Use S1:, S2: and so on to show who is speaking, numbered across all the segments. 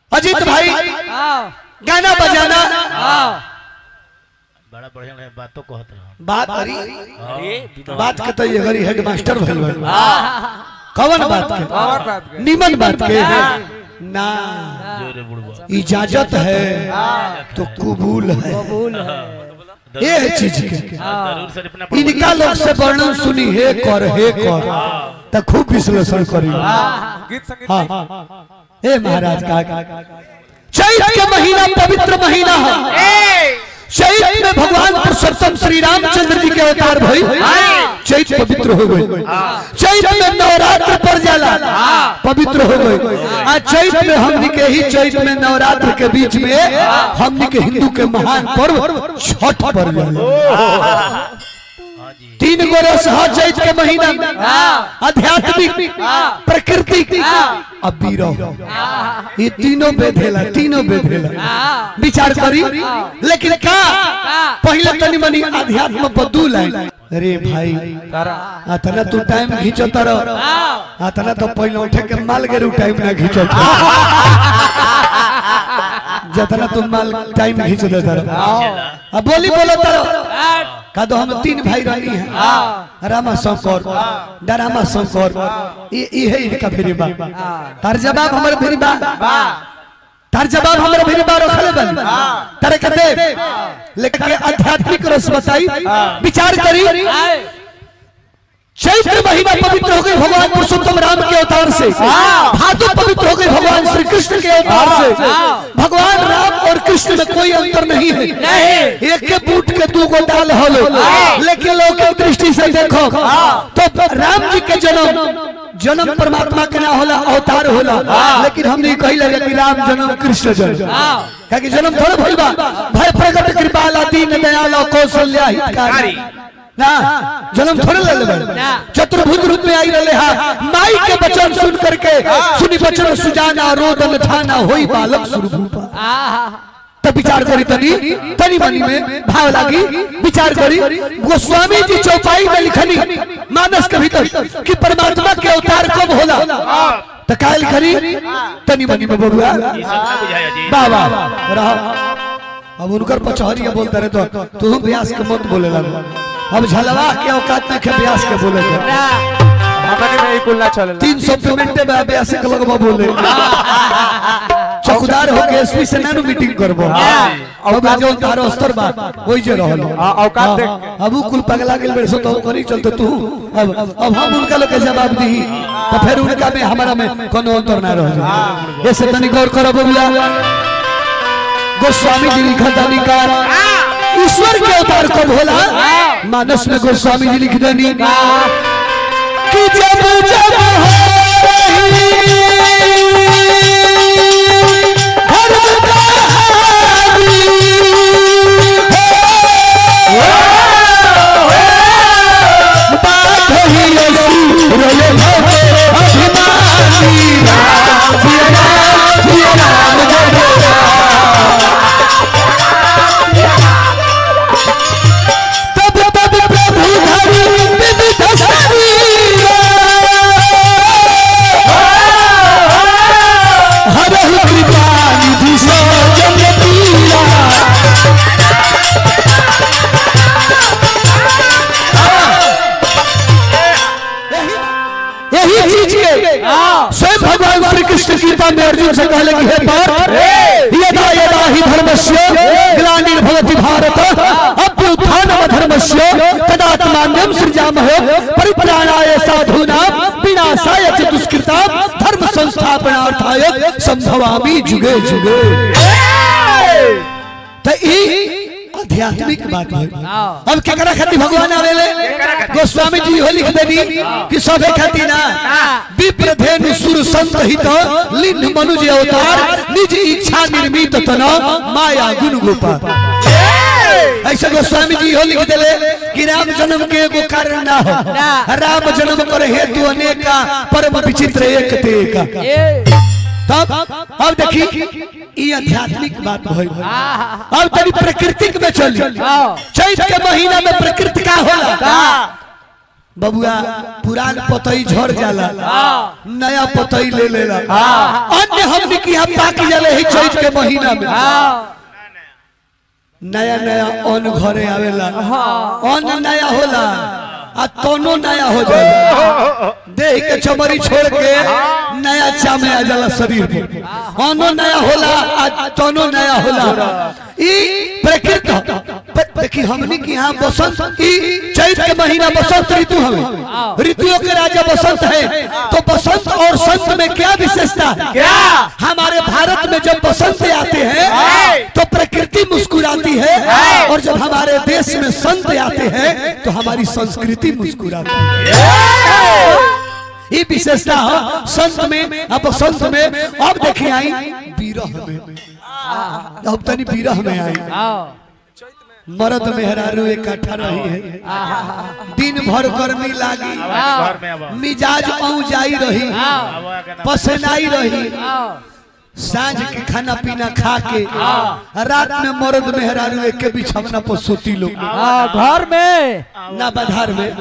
S1: अजीत भाई
S2: आओ
S1: गाना बजाना
S2: आओ
S3: बड़ा बढ़िया बढ़िया बातों कहत रहा
S1: बात अरी
S3: अरे
S1: बात के तो ये गरी हेडमास्टर भइल बा कवन बात के
S2: और बात कर
S1: निमन बात के ना
S3: जोरे बुढ़वा
S1: इजाजत है तो कबूल है
S2: कबूल है
S1: ये है चीज के
S3: जरूर से अपना
S1: इनका लोग से वर्णन सुनी हे कर हे कर तो खूब विश्लेषण करी
S2: गीत संगीत
S1: हाँ हे महाराज का चैत के महीना पवित्र महीना है चैत में भगवान पुरुषोत्तम श्री रामचंद्र जी के अवतार भई चैत पवित्र हो गई चैत में नवरात्र पर जाला पवित्र हो गई आ चैत में हमनी के ही चैत में नवरात्र के बीच में हमनी के हिंदू के महान पर्व छठ पर जाला
S3: हाँ जी
S1: तीन गो रस है चैत के महीना में आध्यात्मिक प्राकृतिक अब बीरो ये तीनों बेधेला तीनों बेधेला विचार करी लेकिन का पहले तनी मनी अध्यात्म बदूल है अरे भाई अतना तू टाइम खींचो तर अतना तो पहले उठे के माल गेरू टाइम ना खींचो जतना तू माल टाइम खींच दे तर अब बोली बोलो तर का दो हम तीन भाई रहनी है रामा शंकर डरामा शंकर ये ये है इनका फिर बा तार जवाब हमारे फिर बा तार जवाब हमारे फिर बा रखले बन तारे कहते लेकिन आध्यात्मिक रस बताई विचार करी चैत्र महीना पवित्र हो गई भगवान पुरुषोत्तम राम के अवतार से भादु पवित्र हो गई भगवान श्री कृष्ण के अवतार से भगवान राम और कृष्ण में कोई अंतर नहीं है एक के बूट के दू गो डाल हलो लेकिन लौकिक दृष्टि से देखो तो राम जी के जन्म जन्म परमात्मा के ना होला अवतार होला लेकिन हमने कही लगे कि राम जन्म कृष्ण जन्म क्या कि जन्म थोड़ा भइल बा भय प्रकट कृपाला दीन दयाल कौशल्या हितकारी ना जन्म थोड़े ले लेबे चतुर्भुज रूप में आई रहे हा माई के वचन सुन करके सुनी वचन सुजाना रोदन ठाना होई बालक स्वरूपा तब विचार करी तनी तनी मनी में भाव लागी विचार करी गोस्वामी जी चौपाई में लिखनी मानस के भीतर कि परमात्मा के अवतार कब होला तो काल करी तनी मनी में बबुआ
S3: ये सब ना बुझाया जी
S1: बाबा रहा अब उनकर पचहरिया बोलते रहे तो तू व्यास के मत बोले लगा अब झलवा के औकात में के व्यास के बोले थे
S2: हमने नहीं कुलना चले
S1: तीन सौ पेमेंट में व्यास के लगवा बोले चौकीदार होके एसपी से नानू मीटिंग करबो अब जो तारो स्तर बा वही जे रहल
S2: हाँ, औकात देख
S1: हाँ, अब उ कुल पगला गेल बड़े सो तो करी चलते तू अब अब हम उनका लोग के जवाब दी तो फिर उनका में हमारा में कोनो अंतर ना रह जाए ऐसे तनी गौर करो बबुआ गोस्वामी जी लिखा था निकार ईश्वर के अवतार कब होला मानस में गोस्वामी जी लिख देनी कि जब जब हो रही धर्म कहानी हो, बात ही असुर ले भवे अभिमानी राम, जिया राम, जिया राम, जय जय तब तब प्रभु धरि विविध शरीर हरहु कृपा निधि सो जन पीरा यही चीज के स्वयं भगवान श्री कृष्ण गीता में अर्जुन से कहले कि हे पार्थ यदा यदा ही धर्मस्य ग्लानिर्भवति भारत अभ्युत्थान धर्मस्य तदात्मान्यम सृजामहे परित्राणाय साधूनां विनाशाय च दुष्कृतां धर्म संस्थापनार्थाय संभवामि जुगे जुगे तो ई आध्यात्मिक बात है अब केकरा खातिर भगवान आवेले गोस्वामी जी हो लिख देनी कि सबे खातिर ना विप्र धेनु सुर संत हित लिंग मनुज अवतार निज इच्छा निर्मित तन माया गुण गोपाल ऐसे गोस्वामी जी हो लिख देले कि राम जन्म के एगो कारण ना हो राम जन्म कर हेतु अनेका परम विचित्र एक ते एका तब अब देखी ई आध्यात्मिक बात भइल अब तनी प्राकृतिक में चली चैत के महीना में प्रकृति का होला बबुआ पुरान पतई झड़ जाला नया पतई ले लेला अन्य हमने की यहाँ पाक जाले ही चैत के महीना में नया नया अन्न घरे आवेला अन्न नया होला आ तोनो नया हो जाला देह के चमड़ी छोड़ के नया चामे आ जाला शरीर पे अन्न नया होला आ तोनो नया होला ई प्रकृति प- देखी हमनी के यहाँ बसंत ई चैत के महीना बसंत ऋतु हमें ऋतुओं के राजा बसंत है तो बसंत और संत में क्या विशेषता है
S2: क्या
S1: हमारे भारत में जब बसंत आते हैं तो प्रकृति मुस्कुराती है और जब हमारे देश में संत आते हैं तो हमारी संस्कृति मुस्कुराती है ये विशेषता है संत में अब बसंत में अब देखिए आई बीरह में अब तनी बीरह में आई मर्द मेहरारू इकट्ठा रही है दिन भर गर्मी लागी
S3: घर में अब
S1: मिजाज औ जाई रही पसनाई रही सांझ के खाना पीना खा के रात में मर्द मेहरारू एक के बिछवना पर सोती लोग
S4: घर में
S1: ना बधार में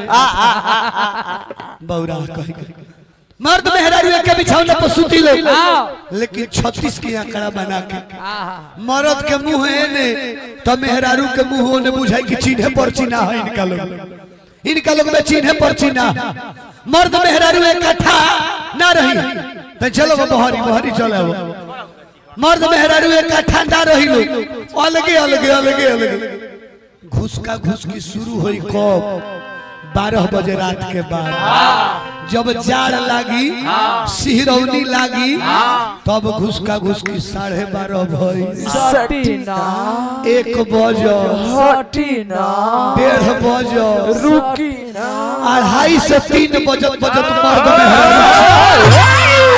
S1: बौरा कही के। मर्द मेहरारू एक के बिछवना पर सोती लोग लेकिन छत्तीस के आंकड़ा बना के मर्द के मुंह है ने तो मेहरारू के मुंह ने बुझाई कि चिन्हे पर चिन्हा है इनका लोग इनका लोग में चिन्हे पर चिन्हा मर्द मेहरारू इकट्ठा ना रही तो चलो वो बहरी बहरी चलो वो मर्द मेहरारू इकट्ठा ना रही लोग अलगे अलगे अलगे अलगे घुस का घुस की शुरू हुई कब बारह बजे रात के बाद जब जाड़ लागी सिहरौनी लागी तब घुस का घुस की साढ़े बारह भई
S4: सटीना
S1: एक बज
S4: हटीना
S1: डेढ़ बज
S4: रुकीना
S1: अढ़ाई से तीन बजत बजत मर्द मेहरारू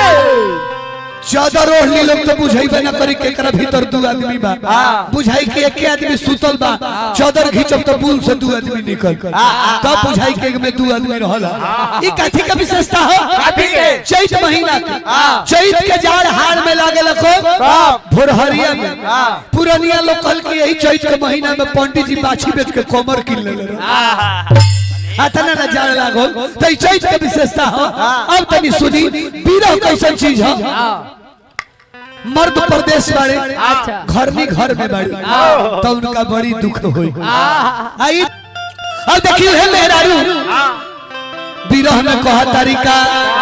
S1: चादर ओढ़नी लोग तो बुझाइबे ना करी के एकरा भीतर दू आदमी बा बुझाई के एक आदमी सुतल बा चादर घिचब तो पुल से दू आदमी निकल तब बुझाई के एक में दू आदमी रहला ई काठी का विशेषता हो
S2: काठी के?
S1: चैत महीना के चैत के जाड़ हार में लागे लखो भोरहरिया में पुरनिया लोग कल के यही चैत के महीना में पंडित जी बाछी बेच के कोमर किन ले रहे अतना न जाड़ लागो तो ई चैत के विशेषता हो अब तनी सुनी बीरह कैसन चीज हो मर्द प्रदेश वाले
S4: अच्छा।
S1: घर में घर में बड़ी तो उनका बड़ी दुख होई आई अब देखियो है मेहरारू बीरह में कहा तरीका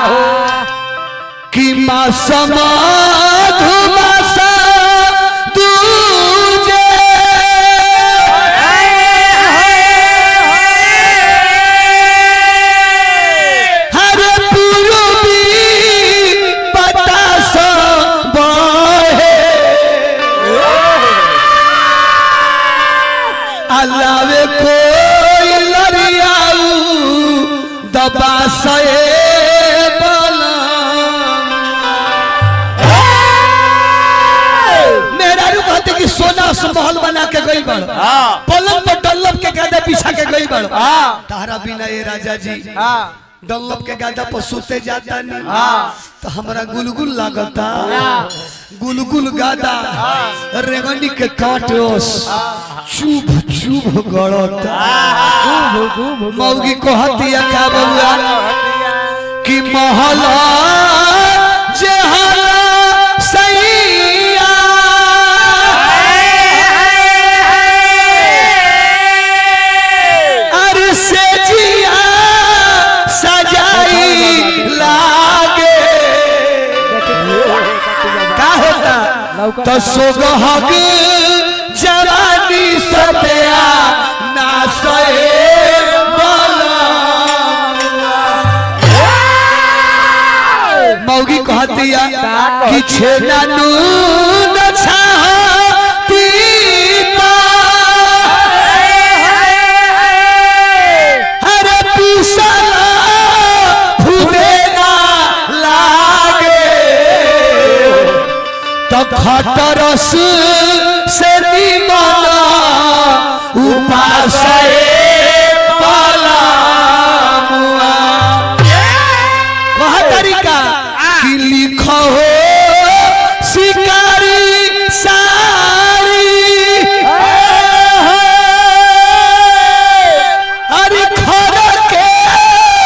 S1: कि मासम धुमासा दूजे हर पूर्वी बतास बहे अलावे कोई लरियाऊ दबा से मेहरारू कहते कि सोना से महल बना के गई बड़ पलंग पर डल्लब के गादा बिछा के गई बड़ तारा बिना ये राजा जी डल्लब के गादा पर सोते जाता नहीं तो हमरा गुलगुल लागता गुलगुल गादा रेगनी के काटोस चुभ चुभ गड़ता मौगी को हतिया का बउआ कि महला जहला सैया अरे से जिया सजाई लागे का होता तो सोगहग जवानी सत्या ना सए मौगी कहतिया कि छेना नून छातीता अरे पीसला फूले ना लागे तो खटरस से निमन उपास कहा तरीका कि लिखो हो शिकारी सारी अरे खर के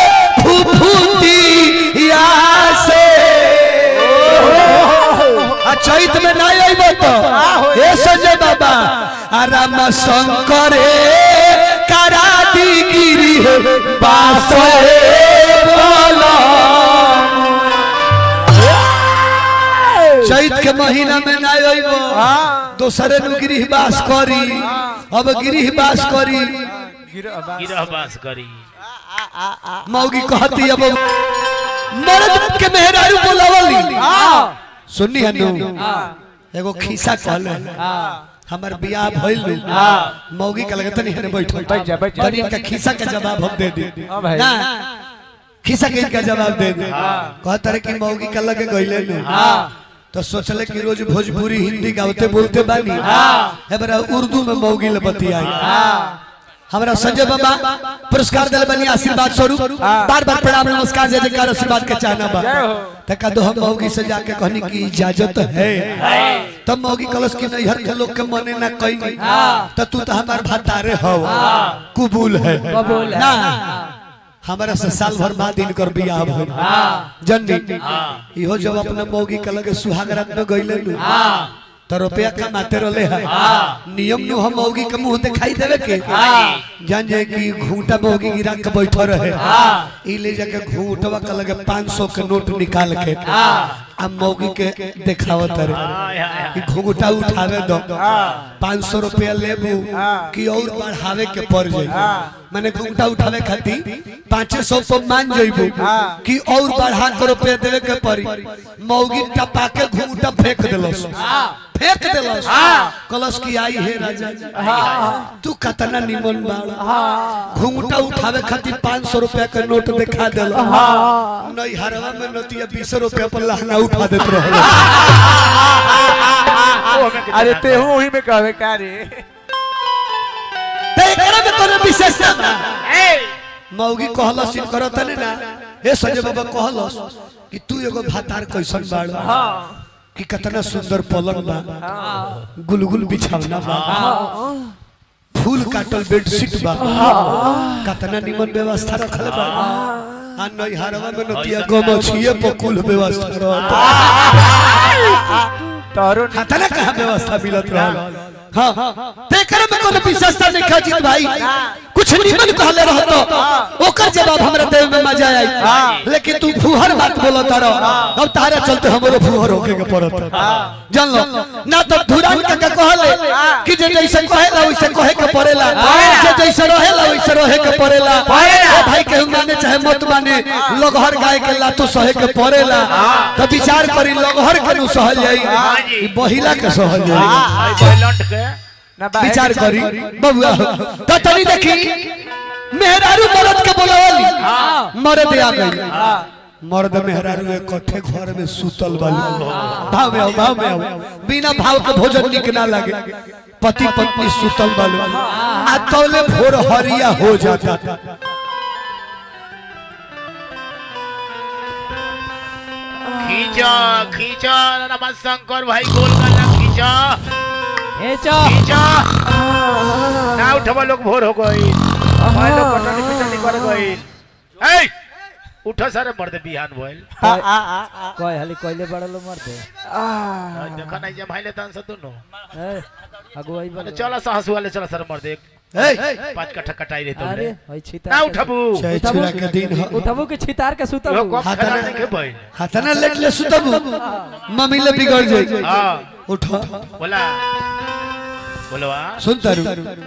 S1: चैत में ना अइबो तो ए संजय बाबा आ राम शंकर करा दी गिरी है बासो बोला चैत के महीना में ना अइबो दोसरे नु गिरिह बास करी अब गिरिह बास करी
S3: गिरह बास करी
S1: मौगी कहती अब मर्द के मेहरारू बोलावली सुननी हनु एगो खीसा कहले हमर बियाह भइल मौगी के लगत नहीं है बैठो
S2: बैठ जा, बैठ जा।
S1: तनी इनका खीसा का जवाब हम दे दी
S2: हाँ भाई।
S1: ना खीसा के इनका जवाब दे दे कहत रहे कि मौगी के लगे गइले ने तो सोचले कि रोज भोजपुरी हिंदी गावते बोलते बानी एबरा उर्दू में मौगी ले बतियाई हमरा संजय बाबा पुरस्कार दिल बनी आशीर्वाद स्वरूप बार बार प्रणाम नमस्कार जय जयकार आशीर्वाद के चाहना बा
S2: जय हो।
S1: तका दो हम मौगी से जाके कहनी की इजाजत है तब मौगी कलश की नैहर के लोग के मने ना कही नहीं तो तू तो हमार भतारे हो कबूल है
S4: कबूल है।
S1: ना हमारा से साल भर बाद इनकर बियाह भइल जननी इहो जब अपना मौगी के लगे सुहाग रात में गइले नु तो रुपया कमाते रहले है नियम नु हम मौगी के मुंह दिखाई देवे के जान जाए कि घूंटा मौगी गिरा के बैठो रहे ई ले जाके घूंटवा के लगे 500 के नोट निकाल के आ मौगी के देखावत रहे
S3: हाय हाय हाय
S1: कि घूंटा उठावे दो पाँच सौ रुपया लेबू कि और बढ़ावे के पड़ जाई मैंने घूंटा उठावे खातिर पाँच सौ तो मान जाइबू कि और बढ़ा के रुपया देवे के पड़ी मौगी टपा के घूंटा फेंक देलस फेंक देलस कलश की आई हे राजा जी। तू कतना निमन बाड़ा घूंटा उठावे खातिर पाँच सौ रुपया के नोट दिखा दिल नहीं हरवा में नतिया बीस रुपया पर लहंगा उठा देते रहे
S2: अरे तेहू वही में कहवे का रे
S1: ते एकरा में कोनो विशेषता बा मौगी कहलस इन करत ने ना हे संजय बाबा कहलस कि तू एगो भातार कैसन बाड़ कि कितना सुंदर पलंग बा गुलगुल बिछावना बा फूल काटल बेडशीट बा कितना निमन व्यवस्था रखल बा आ नहीं हरवा में नतिया गमछिए पर कुल व्यवस्था रहत
S2: तोरो
S1: हाथना कहाँ व्यवस्था मिलत रहल हाँ तेकर में कोनो विशेषता नहीं खाजित भाई कुछ निमन कहले रहतो ओकर जवाब हमरा देव में मजा आई लेकिन तू फुहर बात बोलत रह अब तारा चलते हमरो फुहर होके के पड़त जान लो ना तो धुरान का का कहले कि जे जैसे कहेला वैसे कहे के पड़ेला जे जैसे रहेला वैसे रहे के पड़ेला ए भाई केहू माने चाहे मत माने लगहर गाय के लातो सहे के पड़ेला तो विचार करी लगहर के नु सहल जाई ई बहिला के सहल जाई
S3: हाय बैलंट के
S2: ना बाहर
S1: विचार
S2: के
S1: करी बबुआ तो तनी देखी मेहरारू मर्द के बोलावली मर्द आ गई मर्द मेहरारू इकट्ठे घर में सुतल बाली भाव में आओ भाव में आओ बिना भाव के भोजन निक ना लगे पति पत्नी सुतल बालू आ तौले भोर हरिया हो जाता
S3: खींचो खींचो रमा शंकर भाई गोल करना खींचो
S4: खींचो
S3: खींचो ना उठवा लोग भोर हो गई भाई लोग कटनी पिटनी कर गई ए उठो सारे मर्द बिहान भइल
S2: आ आ आ आ
S4: कोई हली कोइले बड़ा लो मरते
S3: आज देखा नहीं जे भाईले तान से दोनों
S4: ए अगुवाई
S3: अरे
S4: बड़ा
S3: चला सा हंसू वाले चला सारे मर्द एक
S1: ए
S3: पांच कट्ठा कटाई रहे
S4: अरे
S3: तुमने
S4: होई छिता
S3: ना उठबू
S1: चाहे छुरा के दिन हो
S4: उठबू के छितार के
S3: यो
S4: सुतबू
S3: कब
S1: हाथ
S3: खेला
S1: ना-
S3: नहीं के भइल
S1: हाथना लेट ले सुतबू मम्मी ले बिगड़ जाई
S3: हां
S1: उठो
S3: बोला बोलवा
S1: सुन तारू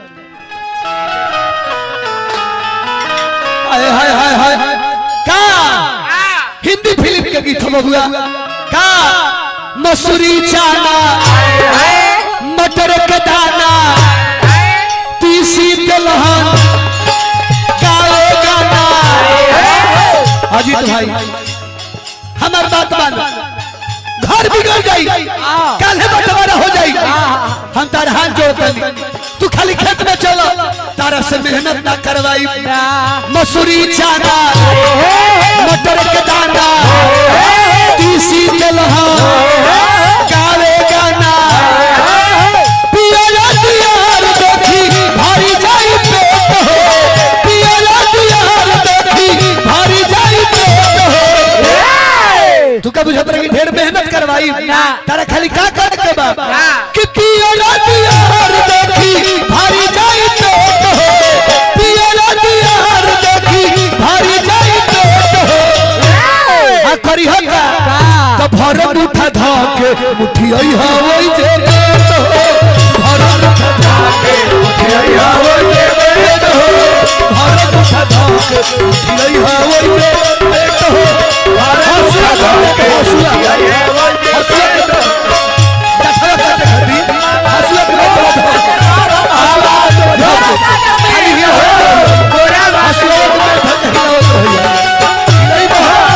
S1: हाय हाय हाय हाय का हिंदी फिल्म के गीत बबुआ का मसूरी चाना मटर के दाना तीसी दलहन गाओ गाना अजीत भाई हमार बात मान घर बिगड़ जाई कल है बंटवारा हो जाई हम तार हाथ जोड़तनी तू खाली खेत में चलो तारा से मेहनत ना करवाई मसूरी चाना मटर के दाना तीसी दलहन गावे गाना पियला दियार देखी भारी जाई पेट हो पियला दियार देखी भारी जाई पेट हो तू का बुझत रही ढेर मेहनत करवाई तारा खाली का कर मुठिया हवई जे बेट हो भर मुठा धाके मुठिया हवई जे बेट हो भर मुठा धाके मुठिया हवई जे बेट हो भर मुठा धाके हसुआ हसुआ के दखला करते खड़ी हसुआ के दखला आवाज बजा खाली ही हो हसुआ के दखला हो रही नहीं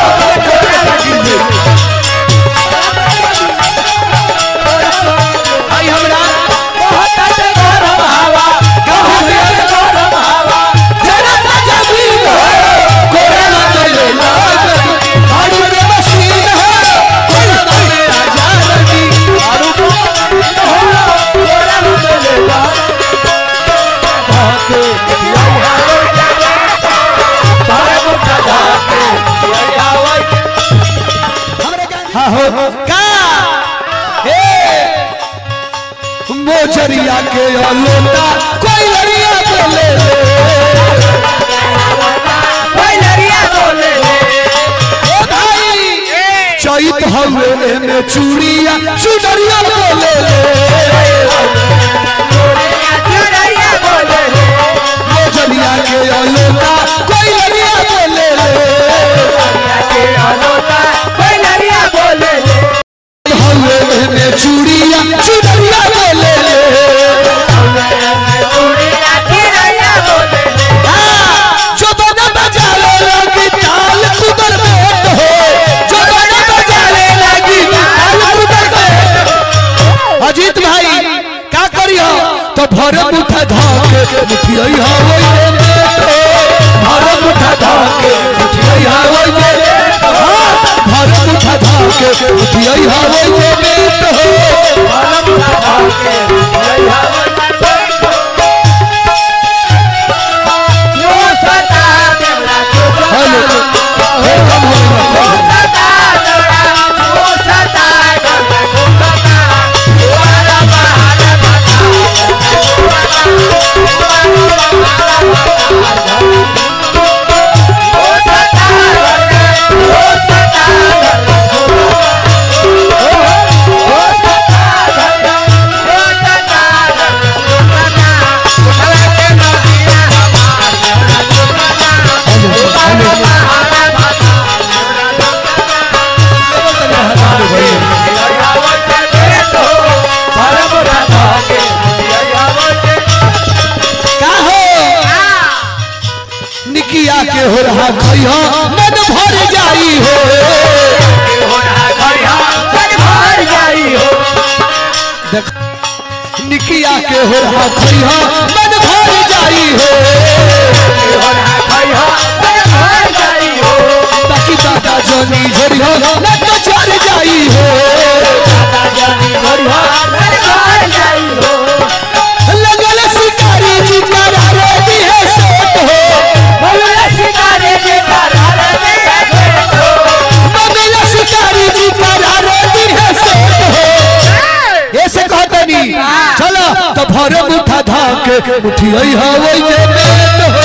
S1: आई हमरा बहुत अच्छे घर हवा कहाँ से घर हवा जरा ताजा बीन हो कोरोना में ले लाज आड़ू के मशीन है कोरोना में आजा रही आड़ू को हो कोरोना में ले लाज भागे हाँ हो का हे मोजरिया के लोटा कोई लड़िया बोले ओ भाई चैत हवे में चूड़िया चुनरिया बोले मोजरिया के लोटा कोई लड़िया बोले हवे में चूड़िया चुनरिया बोले जो बना बजाले लगी ताल कुदर में हो जो बना बजाले लगी ताल कुदर में अजीत भाई का करियो तो भर मुठा धाके मुठिया हवई रे बेटो भर मुठा धाके मुठिया हवई रे हाँ, भर मुठा धाके मुठिया हवई रे बेटो हेलो हे कम हो गया का हो निकिया के हो रहा खइहा मन भर जाई हो देख निकिया के हो रहा खइहा मन भर जाई हो ताकि दादा जनी झरिया न तो चढ़ जाई हो लगल शिकारी जी करारे दी है सोत हो मगल शिकारी जी करारे दी है सोत हो ऐसे कहतनी चलो तो भरे मुठा धाके मुठिया हवई जे बेट हो